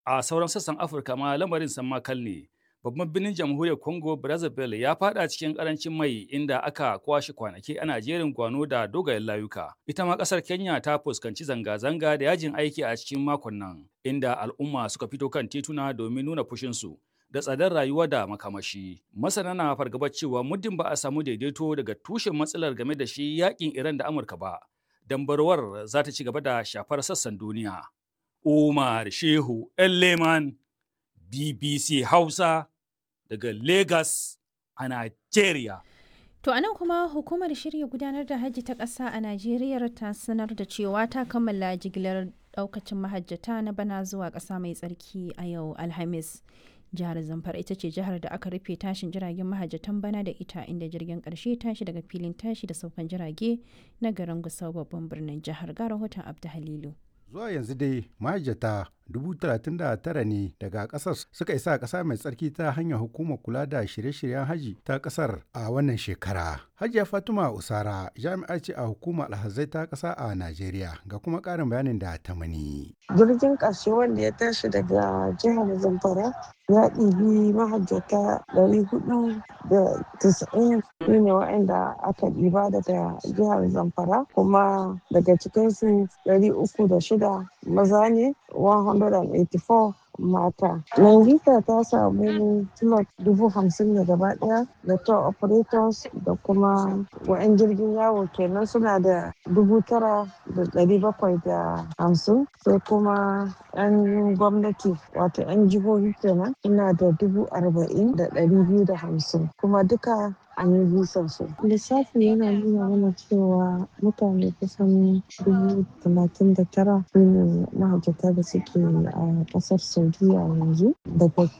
A sauran sassan Afirka ma lamarin san makal ne. Babban birnin jamhuriyar Congo Brazzaville ya fada cikin karancin mai inda aka kwashe kwanaki ana jerin gwano da dogayen layuka. Ita ma kasar Kenya ta fuskanci zanga-zanga da yajin aiki a cikin makon nan, inda al'umma suka fito kan tituna domin nuna fushinsu da tsadar rayuwa da makamashi. Masana na fargabar cewa muddin ba a samu daidaito daga tushen matsalar game da shi yakin Iran da Amurka ba, dambarwar za ta ci gaba da shafar sassan duniya. Umar Shehu Leman BBC Hausa daga Lagos a Nigeria. To anan kuma hukumar shirya gudanar da hajji ta ƙasa a Najeriya ta sanar da cewa ta kammala jigilar ɗaukacin mahajjata na bana zuwa ƙasa mai tsarki a yau Alhamis. Jihar Zamfara ita ce jihar da aka rufe tashin jiragen mahajjatan bana da ita inda jirgin ƙarshe tashi daga filin tashi da saukan jirage na garin Gusau babban birnin jihar ga rahoton Abdu Halilu. zuwa yanzu dai mahajjata 39 ne daga kasar suka isa ƙasa mai tsarki ta hanyar hukumar kula da shirye-shiryen haji ta kasar a wannan shekara. Hajiya Fatima Usara jami'a ce a hukumar alhazai ta ƙasa a Najeriya ga kuma ƙarin bayanin da ta mani. Jirgin ƙarshe wanda ya tashi daga jihar Zamfara ya ɗibi mahajjata 490 su ne waɗanda aka ɗiba daga jihar Zamfara kuma daga cikinsu 306 maza ne 184 mata. Nangita ta samu slot dubu hamsin ne gaba daya da tour operators da kuma wa'yan jirgin yawo kenan suna da dubu tara da dari bakwai da hamsin sai kuma 'yan gwamnati wato 'yan jihohi kenan suna da dubu arba'in da dari biyu da hamsin kuma duka an yi bisan su. Lissafi yana nuna mana cewa mutane kusan dubu talatin da tara su ne mahajjata da suke a kasar Saudiya yanzu daga